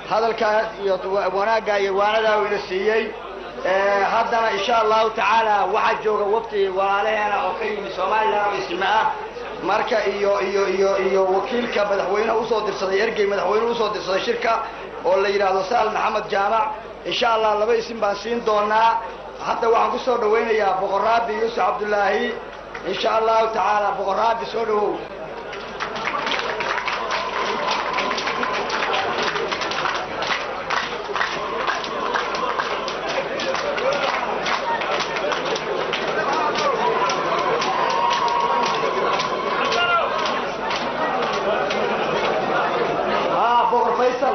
hadalkaas iyo wanaagga iyo waanadaa uu ina siiyey haddana insha allahu tacaala waxaa jooga wafti walaalaheena oo ka yimi somalilan oo isme ah marka iyo iyo iyo iyo wakiilka madaxweyneha usoo dirsaday ergey madaxweynehu usoo dirsaday shirka oo la yidhaahdo sa'al maxamed jaamac insha allah laba isim baan siin doonaa hadda waxaan kusoo dhawaynayaa boqoraabi yuusuf cabdullaahi insha allahu tacaala boqoraabi soo dhawow boqor faysal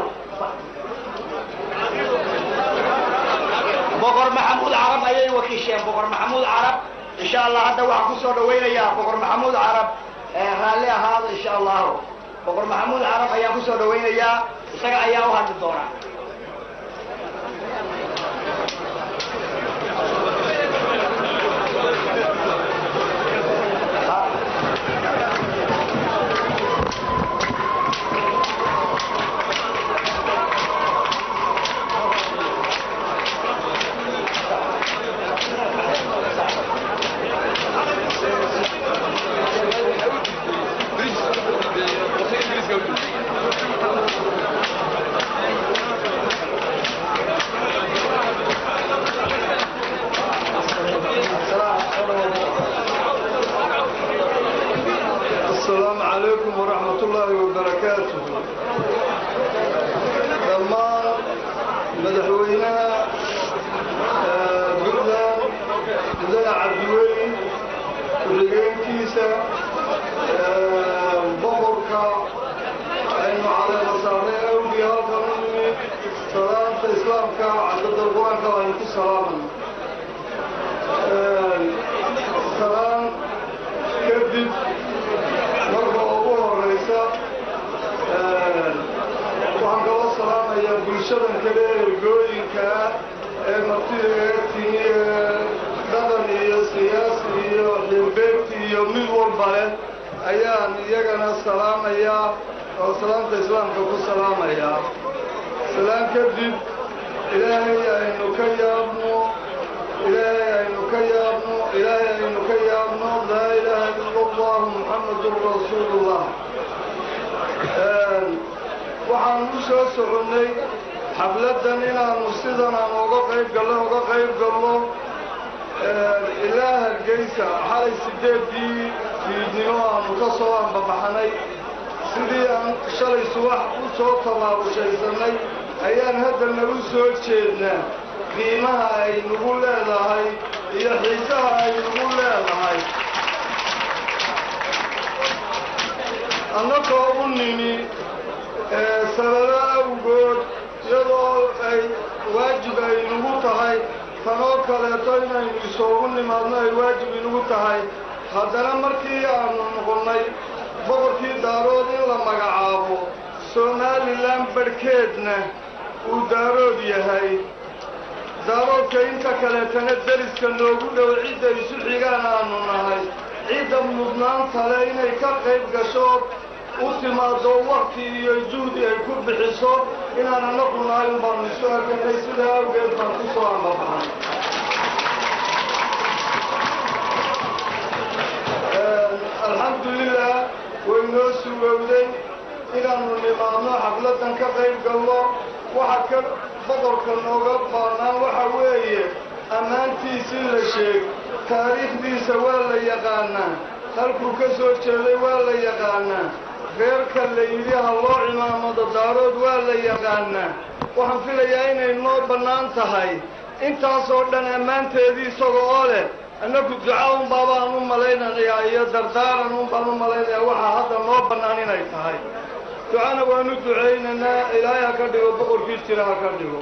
boqor maxamuud carab ayay wakiisheen boqor maxamuud carab insha allah hadda waxaan kusoo dhawaynayaa boqor maxamuud carab raalli ahaado insha allahu boqor maxamuud carab ayaan kusoo dhawaynayaa isaga ayaa u hadli doonaa السلام عليكم ورحمة الله وبركاته dhammaan madaxweynaha puntland mudane cabdiweyn ku-xigeenkiisa boqorka aynu caleema saarnay awgii halkan u nimid salaanta islaamka cadada qur-aanka aynu ku salaamayno salaan kadib marka ugu horeysa waxaan kala salaamayaa bulshadan kale ergooyinka ee martida eegtini ee dhaqan iyo siyaasi iyo xilbeegti iyo mid walba leh ayaan iyagana salaamayaa oo salaamta islaamka ku salaamayaa salaan kadib ilaahay aynu ka yaabno ilaahay aynu ka yaabno ilaahay aynu ka yaabno laa ilaaha ila allah muxamadun rasuulullah waxaan u soo soconnay xafladdan inaannu sidan aan oga qayb gallo oga qayb gallo ilaa hargeysa xalay sideedii fiidnimo aanu ka soo ambabaxnay sidii aan shalay subax u soo tabaabushaysannay ayaan haddana u soo jeednaa qiimaha ay nagu leedahay iyo xiisaha ay nagu leedahay annagoo u nimi sababo awgood iyadoo ay waajib ay nagu tahay tanoo kaleeto inaynu isoogu nimaadno ay waajib inagu tahay haddana markii aanu noqonnay boqorkii daarood in la magacaabo somalilan barhkeedna uu daarood yahay daaroodka inta kaleetana deriska noogu dhow cidda isu xigaan aanu nahay cidda mudnaanta le inay ka qayb gasho u timaado wakti iyo juhdi ay ku bixiso inaan anagu nahay un baanu isu arkanay sidaa awgeed baan ku soo ambabaxnay alxamdulilah way noo sugowday inaannu nimaadno xafladdan ka qayb galno waxa ka boqorka nooga baanaan waxa weeye ammaantiisii la sheeg taariikhdiisa waa la yaqaanaa halkuu ka soo jeeday waa la yaqaanaa reerka la yidhi ha loo cimaamado daarood waa la yaqaanaa waxaan filayaa inay noo bannaan tahay intaasoo dhan ammaanteedii isaga oo leh annagu duca unbaa baan u malaynayaa iyo dardaaran un baan u malaynayaa waxaa hadda noo bannaan inay tahay ducana waanu ducaynaynaa ilaahay ha ka dhigo boqorkii jira ha ka dhigo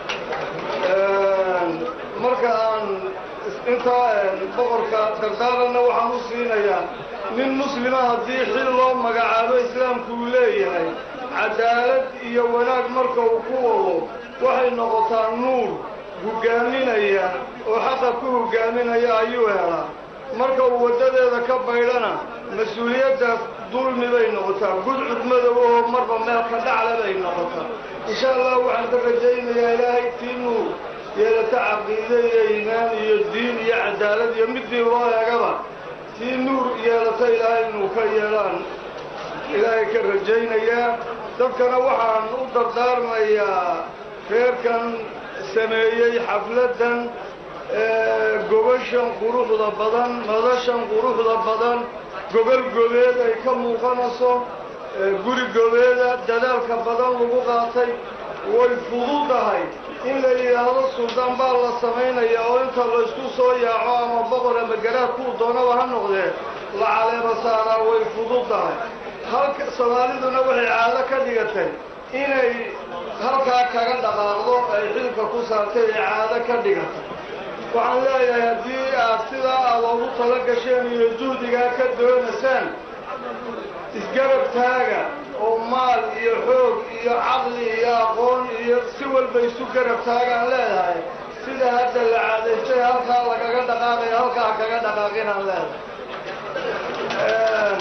marka aan intaa boqorka dardaaranna waxaan u siinayaa nin muslima haddii xil loo magacaabo islaamku uu leeyahay cadaalad iyo wanaag marka uu ku wado waxay noqotaa nuur hogaaminaya oo xaqa ku hogaaminaya ayuu helaa marka uu waddadeeda ka baydhana mas-uuliyaddaas dulmi bay noqotaa gudcud madow oo marba meel ka dhacla bay noqotaa insha allah waxaan ka rajaynayaa ilaahay tiinuu yeelata caqiide iyo iimaan iyo diin iyo cadaalad iyo midii loo eegaba tii nuur yeelata ilaahay inuu ka yeelaan ilaahay ka rajaynayaa dadkana waxaan u dardaarmayaa reerkan sameeyey xafladdan gobashan quruxda badan madashan quruxda badan gobol gobeed ay ka muuqanayso guri gobeeda dadaalka badan lagu qaatay way fududahay in la yidhaahdo suldaan baa la samaynaya oo inta laysku soo yaaco ama boqor ama garaad kuu doonaba ha noqdee la caleema saaraa way fududahay halka soomaaliduna waxay caado ka dhigatay inay halkaa kaga dhaqaaqdo ay xilka ku saartay ay caado ka dhigatay waxaan leeyahay haddii aad sidaa aad oogu tala gasheen iyo juhdigaa ka doonaysaan isgarab taaga oo maal iyo xoog iyo caqli iyo aqoon iyo si walba isu garab taagaan leedahay sida hadda la caadaystay halkaa lagaga dhaqaaqayo halkaa kaga dhaqaaqinaan leedahay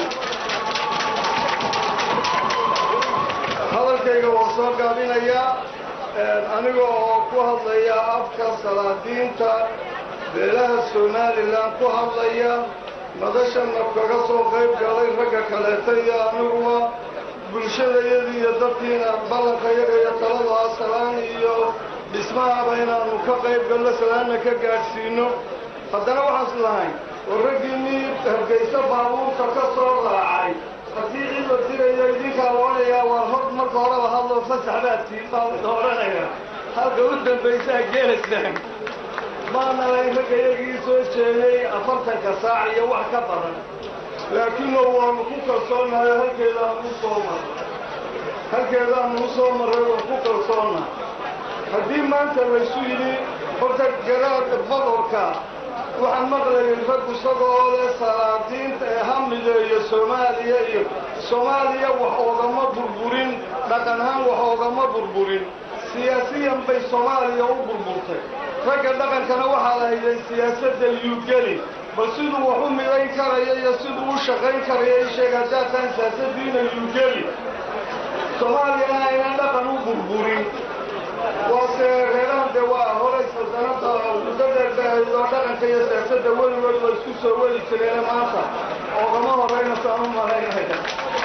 hadalkayga waan soo gaabinayaa aniga oo ku hadlaya afka salaadiinta beelaha somalilan ku hadlaya madashana kaga soo qayb galay ragga kaleeta iyo aniguba bulshadayadii iyo dadkiina ballanka yaga iyo talada salaan iyo dhismahaba inaanu ka qayb galno salaanna ka gaadhsiino haddana waxaan is lahayn oo raggii mii hargayso baabuurta ka soo raacay haddii cid la dirayo idinkaa la odhanayaa waa hor marka horeba hadlo fasax baad tiin baa la odhanaya halka u dambaysaa geelaysaan maana layn ragga iyagii soo jeeday afartanka saac iyo wax ka badan laakiinoo waanu ku kalsoonahay halkeedaanu u soo maray halkeedaanu u soo marray waan ku kalsoonna haddii maanta laysu yidhi horta garaadka boqorka waxaan maqlayay rag isagoo leh salaadiinta ee hamideeyo soomaaliya iyo soomaaliya wax oogama burburin dhaqanahaan wax oogama burburin siyaasiyan bay soomaaliya u burburtay ragga dhaqankana waxaa la hayday siyaasadda yuugeli bal siduu wax u midayn karaya iyo siduu u shaqayn karaya i sheeg haddaataan siyaasaddiina yuugeli soomaaliyana aynan dhaqan u burburin waase reerahan dee waa horay saldanada muddo dheer bay ahayd oo dhaqanka iyo siyaasadda weligood waa isku soo weli jireene maanta oogama horeyna saan u malaynaya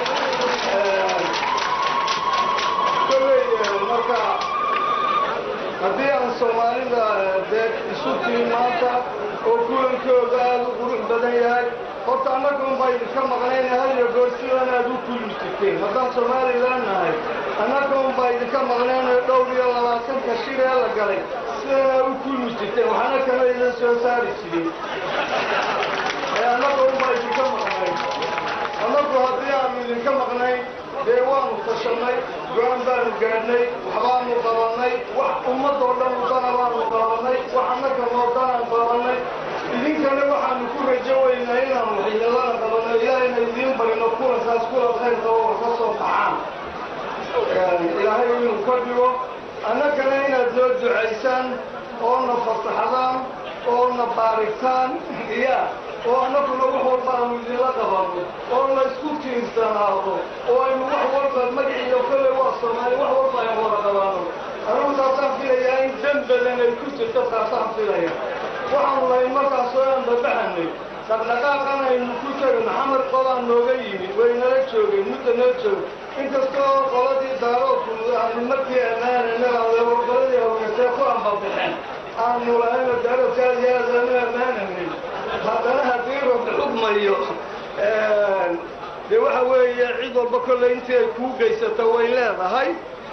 kolley marka haddii aan soomaalida dee isu tiin maanta oo kulankooda aada u qurux badan yahay horta annaga unbaa idinka maqnayna hadiyo goor sidan aad u kulmi jirteen haddaan somalilan nahay annaga unbaa idinka maqnaynoo dhowr iyo labaatanka shir ee la galay sidan aad u kulmi jirteen waxaana kama idin soo saari jirin ee annaga unbaa idinka maqnayn annagu haddii aanu idinka maqnayn dee waanu tashannay go-aan baanu gaadhnay waxbaanu qabannay wax ummadoo dhan udana baanu qabannay wax annaga noodanaan qabannay idinkana waxaanu ku rajo weynaa inaanu waxyeelana qabanno ilaahayna idiin barino kulankaas kulan khayrka oo ka soo baxaan ilaahay inuu ka dhigo annagana inaad noo ducaysaan oo na fasaxdaan oo na baarigtaan iya oo annaguna wax walba aanu idinla qabanno oo laysku tiirsanaado oo aynu wax walba magaciiyo kale waa soomaali wax walba aynu wada qabanno anugu taasaan filayaa in dan badan ay ku jirto taasaan filaya waxaanu lahayn markaasoo aan babaxanay dhaqdhaqaaqan aynu ku tegay maxamed qodaan nooga yimid way nala joogeen mudda noo joogay inkastoo qoladii daaroodku aanu markii ammaanayna qoladii hawgatee ku anbabaxeen aanu lahayno daaroodka aad iyo aad aanu ammaananay haddana haddii rabbi xugmayo dee waxa weeye cid walba kolley intii ay kuu geysato way leedahay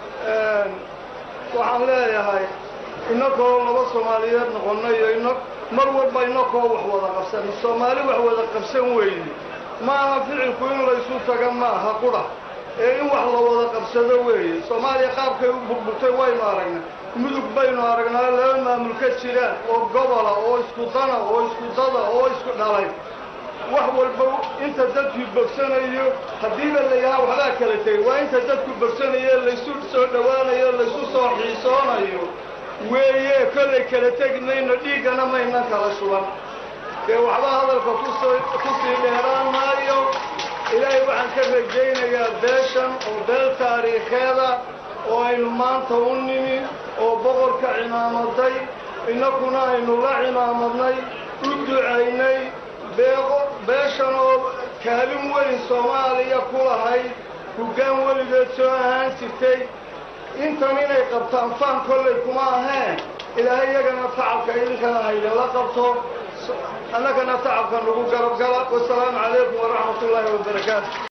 waxaan leeyahay inakoo laba soomaaliyeed noqonnay iyo ina mar walba inakoo wax wada qabsan soomaali wax wada qabsan weyne ma aha ficilku in laysu taga maaha qudha ee in wax la wada qabsado weeye soomaaliya qaabkay u burburtay waynu aragnay mudug baynu aragnaa laba maamul ka jiraan oo gobola oo isku dana oo isku dada oo isku dhalay wax walba inta dadku bogsanayo haddiiba la yahaa waxbaa kala tegay waa inta dadku bogsanayo laysu soo dhowaanayo laysu soo xiisoonayo weeye kollay kala tegi mayno dhiiggana maynan kala shuban dee waxba hadalka kusoo kusii dheeraan maayo ilaahay waxaan ka rajaynayaa beeshan oo beel taariikheeda oo aynu maanta u nimi oo boqorka cimaamaday innakuna aynu la cimaamadnay u ducaynay beeqo beeshan oo kaalin weyn soomaaliya ku lahayd hoggaan weligeed soo ahaan jirtay intan inay qabtaan faan kollay kuma aheen ilaahay iyagana tacabka idinkana haydinla qabto annagana tacabka nagu garab gala wasalaamu calaykum waraxmat ullaahi wabarakaatu